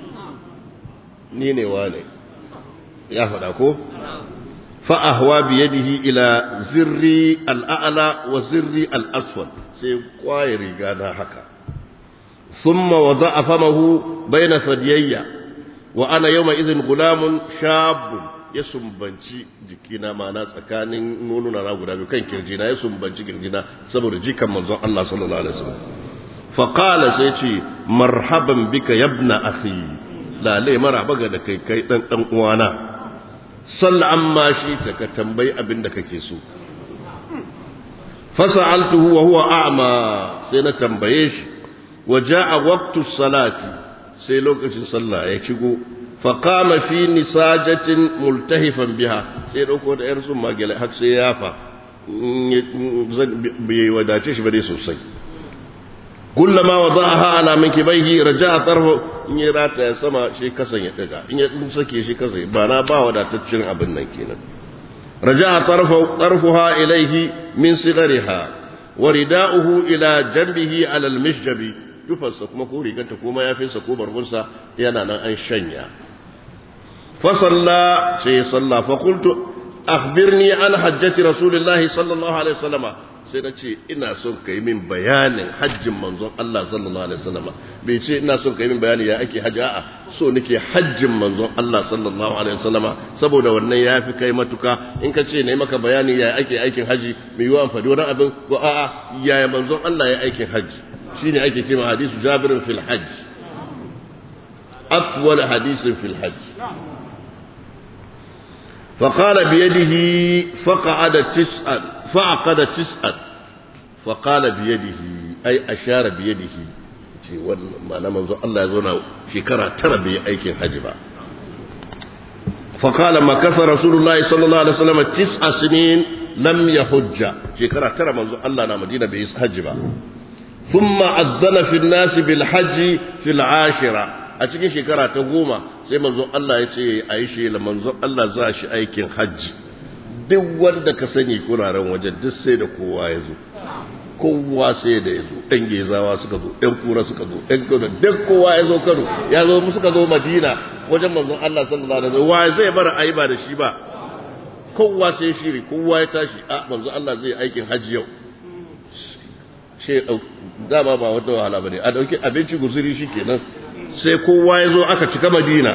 ni ne wane ya faɗa ko fa ahwa bi yadihi ila zirri al-a'la wa zirri al-aswad sai kwaye riga na haka thumma wada'a famahu bayna sadiyayya wa ana yawma idhin gulamun shabun ya sumbanci jikina mana tsakanin nununa na guda biyu kan kirjina ya sumbanci kirjina saboda jikan manzon Allah sallallahu alaihi wasallam fa qala sai ce marhaban bika yabna akhi lale maraba ga da kai kai dan dan uwana salla amma shi ta ka tambayi abin da kake so fasa'altuhu wa huwa a'ma sai na tambaye shi wa ja'a waqtu salati sai lokacin sallah ya shigo faƙama fi nisajatin multahifan biha sai ɗauko da ‘yar sun magale har sai ya fa bai wadace shi ba dai sosai kullama wa za a ha'ala min kibaihi raja a tsarho in yi rata ya sama shi kasan ya ɗaga in ya sake shi kasa ba na ba wadataccen abin nan kenan raja'a tarfuha ilayhi min sigariha wa rida'uhu ila janbihi ala al-mishjabi tufarsa kuma ko rigarta ko mayafinsa ko barbunsa yana nan an shanya fa salla sai salla fa qultu akhbirni an hajjati rasulillahi sallallahu alaihi wasallama sai na ce ina son ka yi min bayanin hajjin manzon Allah sallallahu alaihi wasallam bai ce ina son ka yi min bayani ya ake hajji a'a so nake hajjin manzon Allah sallallahu alaihi wasallam saboda wannan ya fi kai matuka in ka ce na yi maka bayani ya ake aikin haji mai yiwuwa faɗi wani abin ko a'a yaya manzon Allah ya aikin haji shine ake cewa hadisu jabirin fil hajj atwal hadisin fil hajj فقال بيده فقعد تسعا فعقد تسعا فقال بيده أي أشار بيده معنى منذ الله يزونا شكرا ترى بي أيكين حجبا فقال ما كفى رسول الله صلى الله عليه وسلم تسع سنين لم يحج شكرا ترى منذ الله نا مدينة بيس حجبا ثم أذن في الناس بالحج في العاشرة a cikin shekara ta goma sai manzon Allah ya ce a yi shi la manzon Allah za shi aikin hajji duk wanda ka sani kuraren wajen duk sai da kowa ya zo kowa sai da ya zo ɗan gezawa suka zo ɗan kura suka zo ɗan kano duk kowa ya zo kano ya zo mu suka zo madina wajen manzon Allah sallallahu alaihi wasallam wa zai bar ayi ba da shi ba kowa sai shiri kowa ya tashi a manzon Allah zai aikin hajji yau shi dama ba wata wahala bane a dauki abinci guzuri shikenan sai kowa ya zo aka cika madina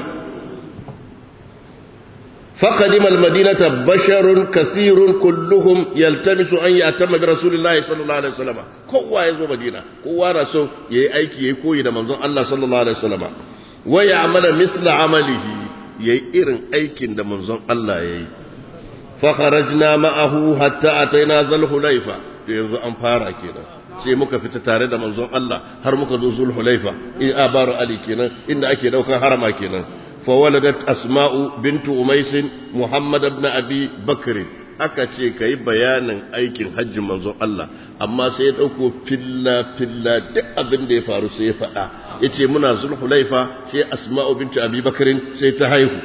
فقدم المدينة بشر كثير كلهم يلتمس أن يأتم برسول الله صلى الله عليه وسلم كوا يزو مدينة كوا رسول يأي أيكي يكوي منظر الله صلى الله عليه وسلم ويعمل مثل عمله يأي إرن أيكي منظر الله يأي فخرجنا معه حتى أتينا ذا الحليفة ينزو أنفارا كده sai muka fita tare da manzon Allah har muka zo zul hulaifa in abaru ali kenan inda ake daukan harama kenan فولدت أسماء بنت أميس محمد بن أبي بكر aka ce ka yi bayanin aikin hajjin manzon Allah amma sai ya ɗauko filla filla duk abin da ya faru sai ya faɗa ya ce muna zulhulaifa sai asma'u bintu abi bakarin sai ta haihu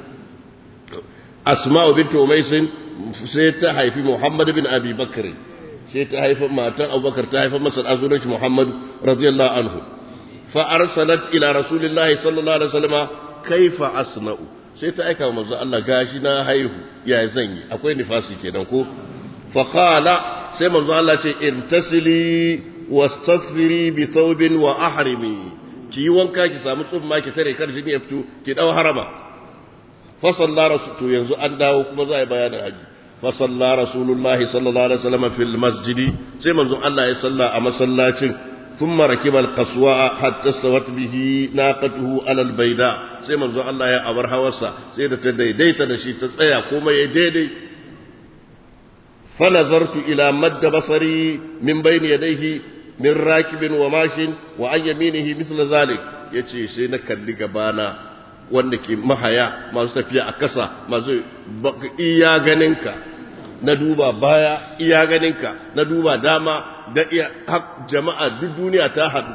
asma'u bintu umaisin sai ta haifi muhammad bin abi bakarin sai ta haifa matan abubakar ta haifa masa azurin shi muhammad radiyallahu anhu fa arsalat ila rasulillahi sallallahu alaihi wasallam kaifa asna'u sai ta aika manzo Allah gashi na haihu ya zan yi akwai nifasi kenan ko fa qala sai manzo Allah ce intasili wastaghfiri bi thawbin wa ahrimi ki yi wanka ki samu tsumma ki tare kar jini ya fito ki dau harama fa salla rasul yanzu an dawo kuma za a bayanin haji fa salla rasulullahi sallallahu alaihi wasallam fil masjidi sai manzo Allah ya salla a masallacin ثم ركب القصواء حتى استوت به ناقته على البيداء sai manzo Allah ya abar hawarsa sai da ta daidaita da shi ta tsaya kuma ya daidai fa nazartu ila madda basari min bayni yadayhi min rakibin wa mashin wa an yaminihi misla zalik yace sai na kalli gabana wanda ke mahaya masu tafiya a kasa masu iya ganinka na duba baya iya ganinka na duba dama da iya jama'a duk duniya ta haɗu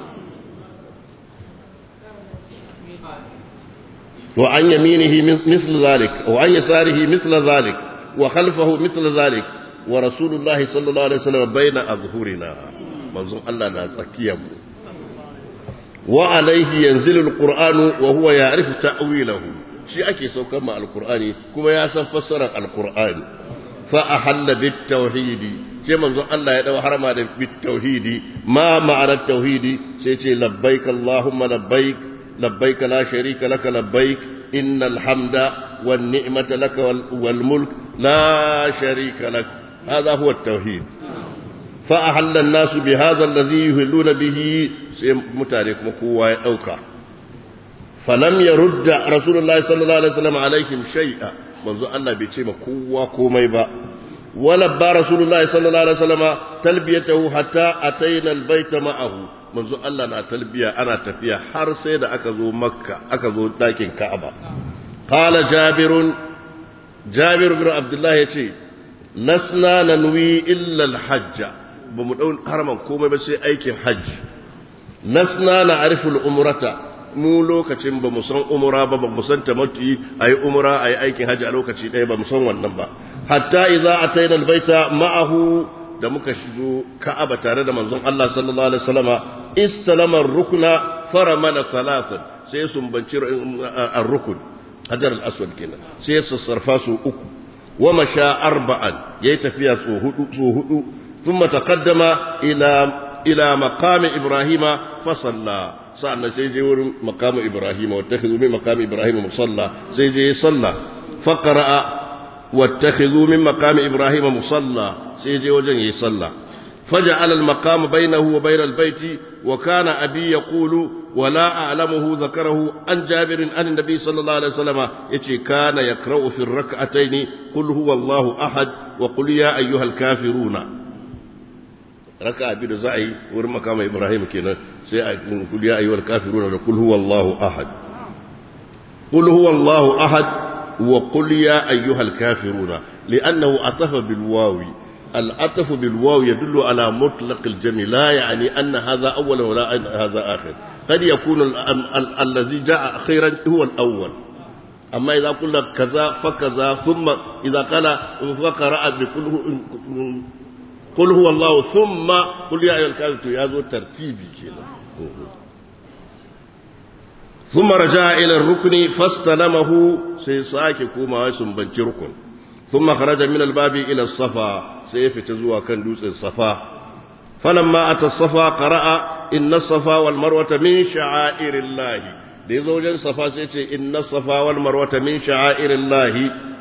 wa an yaminihi misl zalik wa an yasarihi misl zalik wa khalfahu misl zalik wa rasulullahi sallallahu alaihi wasallam baina azhurina manzon Allah na tsakiyar mu wa alaihi yanzilu alqur'anu wa huwa ya'rifu ta'wilahu shi ake saukar ma alqur'ani kuma ya san fassarar alqur'ani fa ahalla bit tauhidi sai manzon Allah ya dau harama da bit tauhidi ma ma'ana tauhidi sai ce labbaik allahumma labbaik labbaik la sharika laka labbaik innal hamda wan ni'mata laka wal mulk la sharika lak hadha huwa at-tauhid fa ahalla an-nas bi hadha alladhi yuhilluna bihi sai mutane kuma kowa ya dauka falam yarudda rasulullahi sallallahu alaihi wasallam alaihim shay'a manzo Allah bai ce ma kowa komai ba ولبى رسول الله صلى الله عليه وسلم تلبيته حتى أتينا البيت معه منذ الله أنا تلبية أنا تفيا حر سيد أكذو مكة أكذو لكن كعبة قال جابر جابر بن عبد الله يتي لسنا ننوي إلا الحج بمدون حرما كومي بس أيك حج لسنا نعرف الأمرة mu lokacin ba mu san umura ba ba mu san tamattu ayi umura ayi aikin haji a lokaci ɗaya ba mu san wannan ba hatta idza ataina albayta ma'ahu da muka shigo ka'aba tare da manzon Allah sallallahu alaihi wasallama istalama ar-rukna faramala thalathan sai sumbanci ar-rukn hajar al-aswad kenan sai sassarfa su uku wa masha arba'an yayi tafiya su hudu su hudu thumma taqaddama ila ila maqami ibrahima fa salla sa'an sai je wurin maqami ibrahima wa takhudhu min maqami ibrahima musalla sai je salla fa qara'a واتخذوا من مقام إبراهيم مصلى سيجي وجن يصلى فجعل المقام بينه وبين البيت وكان أبي يقول ولا أعلمه ذكره عن جابر عن النبي صلى الله عليه وسلم يتي كان يقرأ في الركعتين قل هو الله أحد وقل يا أيها الكافرون ركع بيد زعي ورم مقام إبراهيم كنا قل يا أيها الكافرون قل هو الله أحد قل هو الله أحد وقل يا أيها الكافرون لأنه عطف بالواو العطف بالواو يدل على مطلق الجمع لا يعني أن هذا أول ولا أن هذا آخر قد يكون ال ال الذي جاء أخيرا هو الأول أما إذا قلنا كذا فكذا ثم إذا قال فقرأ بقل قل هو الله ثم قل يا أيها الكافرون هذا ترتيبي كده ثم رجع إلى الركن فاستلمه سيساك كوما ويسنبنج ركن ثم خرج من الباب إلى الصفا سيف تزوى كان دوس الصفا فلما أتى الصفا قرأ إن الصفا والمروة من شعائر الله دي زوجا صفا سيتي إن الصفا والمروة من شعائر الله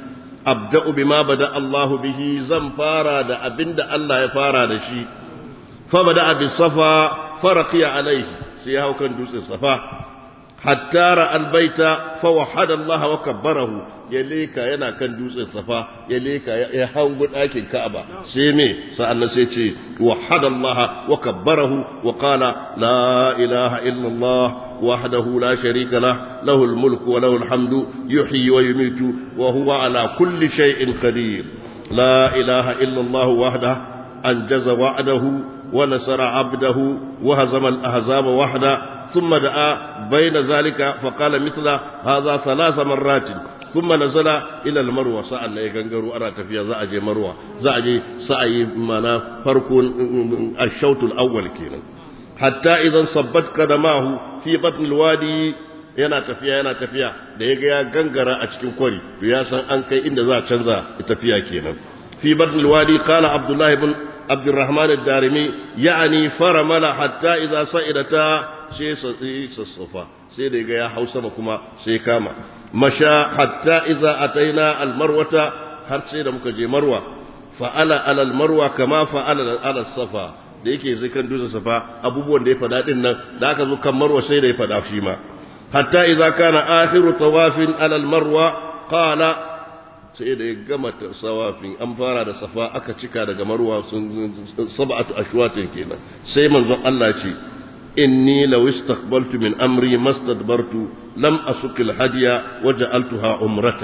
أبدأ بما بدأ الله به زنفارا دا أبند الله يفارا دا شي فبدأ بالصفا فرقي عليه سيهو كان دوس الصفا حتى رأى البيت فوحد الله وكبره يليك ينا كان دوس الصفا يليك يحاول أكل كعبة سيمي سألنا سيتي وحد الله وكبره وقال لا إله إلا الله وحده لا شريك له له الملك وله الحمد يحيي ويميت وهو على كل شيء قدير لا إله إلا الله وحده أنجز وعده ونصر عبده وهزم الأحزاب وحده ثم دعا بين ذلك فقال مثل هذا ثلاث مرات ثم نزل إلى المروة سأل يغنغروا أرى تفيا زعجي مروة زعجي سعي منا فرق الشوط الأول كينا حتى إذا صبت قدماه في بطن الوادي yana tafiya yana tafiya da ya ga ya gangara a cikin kwari to ya san an kai inda za a canza tafiya kenan fi batnil wadi qala abdullahi ibn abdurrahman ad-darimi ya'ni faramala hatta idza sa'idata sai sassafa sai da ga ya hau sama kuma sai kama masha hatta idza ataina almarwata har sai da muka je marwa fa'ala alal marwa kama fa'ala ala safa da yake zai kan dutsen safa abubuwan da ya fada din nan da aka zo kan marwa sai da ya fada shi ma hatta idza kana akhiru tawafin alal marwa qala sai da ya gama sawafin an fara da safa aka cika daga marwa sun sab'atu ashwatin kenan sai manzon Allah ce إني لو استقبلت من أمري ما استدبرت لم أسك الهدي وجعلتها عمرة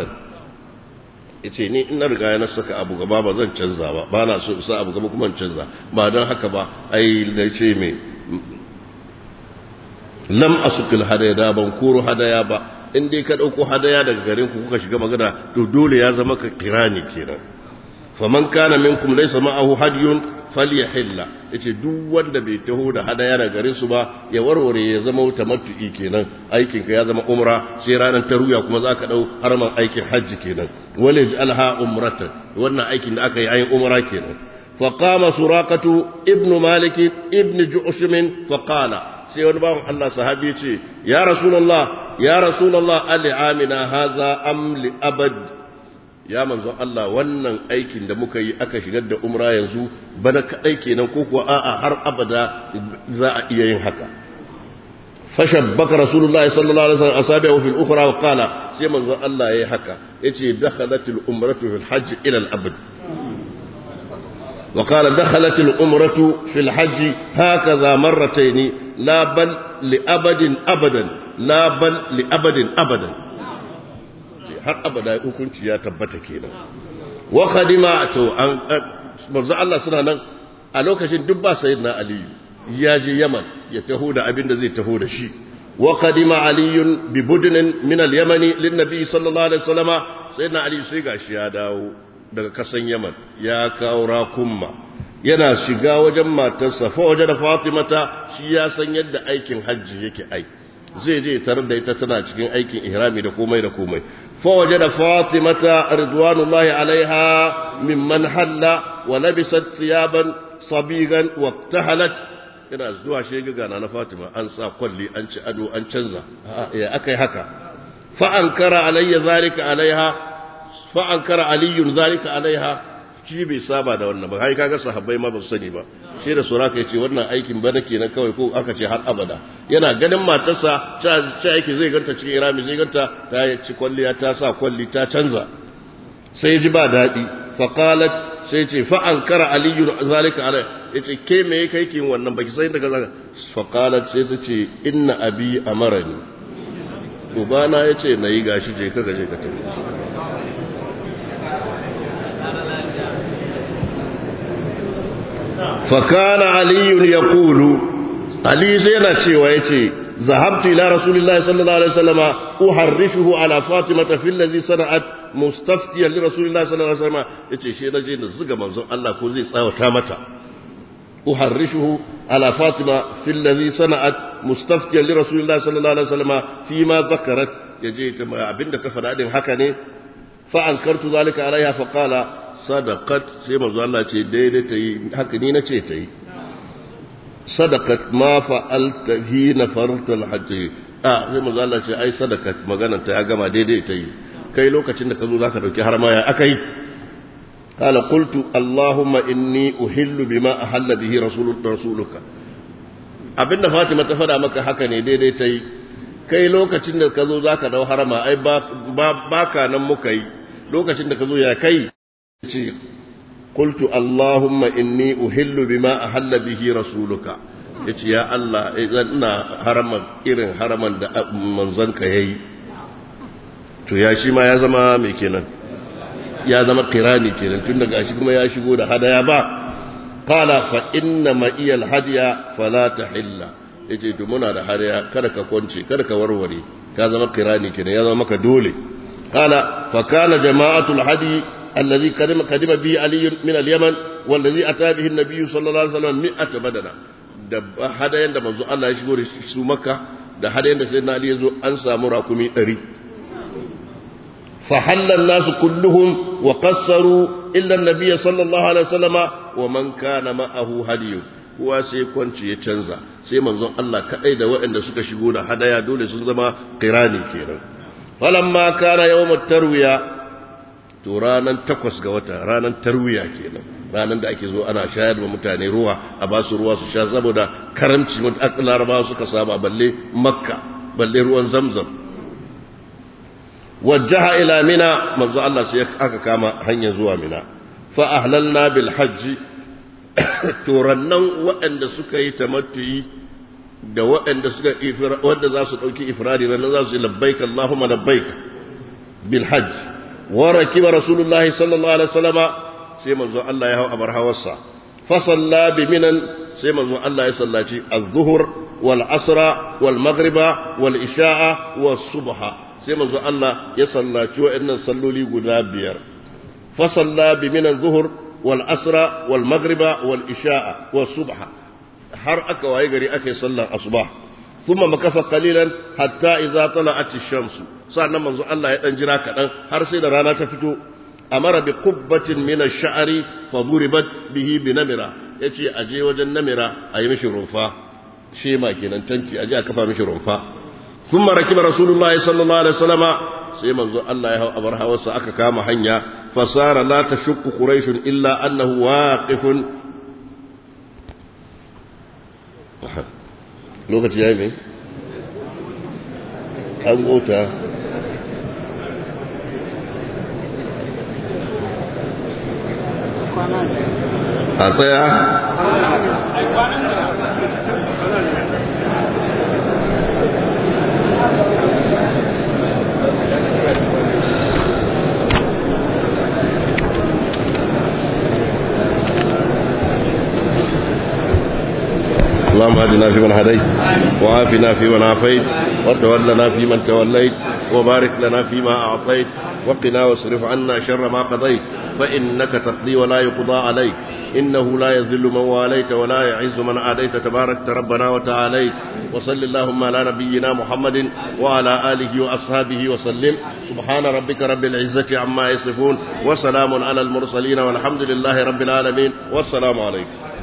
yace ni in na riga na saka abu gaba ba zan canza ba ba na so sa abu gaba kuma canza ba don haka ba ai da ce me lam asukil hadaya da ban koro hadaya ba in dai ka dauko hadaya daga garin ku kuka shiga magana to dole ya zama ka kirani kenan faman kana minkum laysa ma'ahu hadiyun falyahilla yace duk wanda bai taho da hadaya da gare su ba ya warware ya zama tamattu'i kenan aikin ka ya zama umra sai ranar taruya kuma zaka dau harman aikin hajji kenan wala yaj'alha umratan wannan aikin da aka yi ayin umra kenan fa qama suraqatu ibn malik ibn ju'shum fa qala sai wani bawan Allah sahabi ce ya rasulullah ya rasulullah ali amina hadha am li abad ya manzo Allah wannan aikin da muka yi aka shigar da umra yanzu bana kaɗai kenan ko kuwa a'a har abada za a iya yin haka fashabbaka rasulullahi sallallahu alaihi wasallam asabi'u fil ukhra wa qala sai manzo Allah yayi haka yace dakhalat al umratu fil hajj ila al abad وقال دخلت الأمرة في الحج هكذا مرتين لا بل لأبد أبدا لا بل لأبد أبدا har abada hukunci ya tabbata kenan wa khadima to an manzo Allah suna nan a lokacin duk ba sayyidina Ali ya je Yaman ya taho da abin da zai taho da shi wa qadima Ali bi budnin min al-Yaman lin nabi sallallahu alaihi wasallama sayyidina Ali sai gashi ya dawo daga kasan yaman ya kawo rakumma yana shiga wajen matarsa fa waje da fatimata shi ya san yadda aikin hajji yake ai zai je tare da ita tana cikin aikin ihrami da komai da komai fa waje da fatimata ridwanullahi alaiha mimman halla wa labisat thiyaban sabigan wa tahalat yana zuwa shega na fatima an sa kwalli an ci ado an canza ya akai haka fa ankara alayya zalika alaiha fa ankara aliyun zalika alaiha shi bai saba da wannan ba kai kaga sahabbai ma ba su sani ba sai da suraka yace wannan aikin bana kenan kawai ko aka ce har abada yana ganin matarsa ta ta yake zai ganta cikin irami zai ganta ta ci kwalliya ta sa kwalli ta canza sai ji ba dadi fa qalat sai ce fa ankara aliyun zalika alai yace ke me kai kin wannan baki sai daga zaka fa qalat sai ta ce inna abi amarani ubana yace nayi gashi je ka gaje ka tafi فكان علي يقول علي زينا cewa yace ذهبت الى رسول الله صلى الله عليه وسلم احرشه على فاطمه في الذي صنعت مستفتيا لرسول الله صلى الله عليه وسلم yace shi naje na zuga manzon Allah ko zai tsawata mata احرشه على فاطمه في الذي صنعت مستفتيا لرسول الله صلى الله عليه وسلم فيما ذكرت yaje abinda ta faɗa din haka ne fa ankartu zalika alaiha fa qala sadaqat sai manzo Allah ce daidai ta yi haka ni nace ta yi sadaqat ma fa'alta hina farta al-hajj ah sai manzo Allah ce ai sadaqat maganar ta ya gama daidai ta yi kai lokacin da ka zo zaka dauki har ma ya akai قال قلت اللهم إني أهل بما أهل به رسول رسولك abinda Fatima ta faɗa maka haka ne daidai ta yi kai lokacin da ka zo za ka dau harama ai ba ka nan muka yi lokacin da ka zo ya kai ce qultu allahumma inni uhillu bima ahalla bihi rasuluka yace ya Allah ina haraman irin haraman da manzanka yayi to ya shi ma ya zama mai kenan ya zama kirani kenan tun daga shi kuma ya shigo da hadaya ba qala fa inna ma iyal hadiya fala tahilla yace to muna da hadaya kada ka kwance kada ka warware ka zama kirani kenan ya zama maka dole qala fa kana jama'atul hadi الذي قدم قدم به علي من اليمن والذي اتى به النبي صلى الله عليه وسلم 100 بدنا da hadayen da manzo Allah ya shigo da su makka da hadayen da sayyidina ali yazo an samu rakumi 100 fa halal nasu kulluhum wa qassaru illa an-nabiy sallallahu alaihi wasallama wa man kana ma'ahu hadiyu kuwa sai kwanci ya canza sai manzon Allah kadai da waɗanda suka shigo da hadaya dole sun zama qirani kenan falamma kana yawmut tarwiya to ranar takwas ga wata ranar tarwiya kenan ranar da ake zo ana shayar da mutane ruwa a ba su ruwa su sha saboda karamci larabawa suka saba balle makka balle ruwan zamzam wajjaha ila mina manzo Allah sai aka kama hanya zuwa mina fa ahlalna bil hajji to rannan waɗanda suka yi tamattuyi da waɗanda suka wanda za su ɗauki ifradi rannan za su yi labbaik Allahumma labbaik bil hajji وركب رسول الله صلى الله عليه وسلم سيما زو الله يهو أبر هوسا فصلى بمنا سيما زو الله يصلى الظهر والعصر والمغرب والإشاء والصبح سيما زو الله يصلى شو إن صلوا لي قدابير فصلى بمنا الظهر والعصر والمغرب والإشاء والصبح har aka waye gari ake sallar asuba thumma makafa qalilan hatta idza tala'at ash-shamsu sannan manzo Allah ya dan jira kadan har sai da rana ta fito amara bi qubbatin min ash-sha'ri fa duribat bihi bi namira yace aje wajen namira ayi mishi rumfa shema kenan tanki aje a kafa mishi rumfa thumma rakiba rasulullahi sallallahu alaihi wasallama sai manzo Allah ya hau abar hawarsa aka kama hanya fasara la tashukku quraish illa annahu waqifun lokaci yayi mai an gota a tsaya اللهم اهدنا فيمن هديت وعافنا فيمن عافيت وتولنا فيمن توليت وبارك لنا فيما أعطيت وقنا واصرف عنا شر ما قضيت فإنك تقضي ولا يقضى عليك إنه لا يذل من واليت ولا يعز من عاديت تبارك ربنا وتعاليت وصل اللهم على نبينا محمد وعلى آله وأصحابه وسلم سبحان ربك رب العزة عما يصفون وسلام على المرسلين والحمد لله رب العالمين والسلام عليكم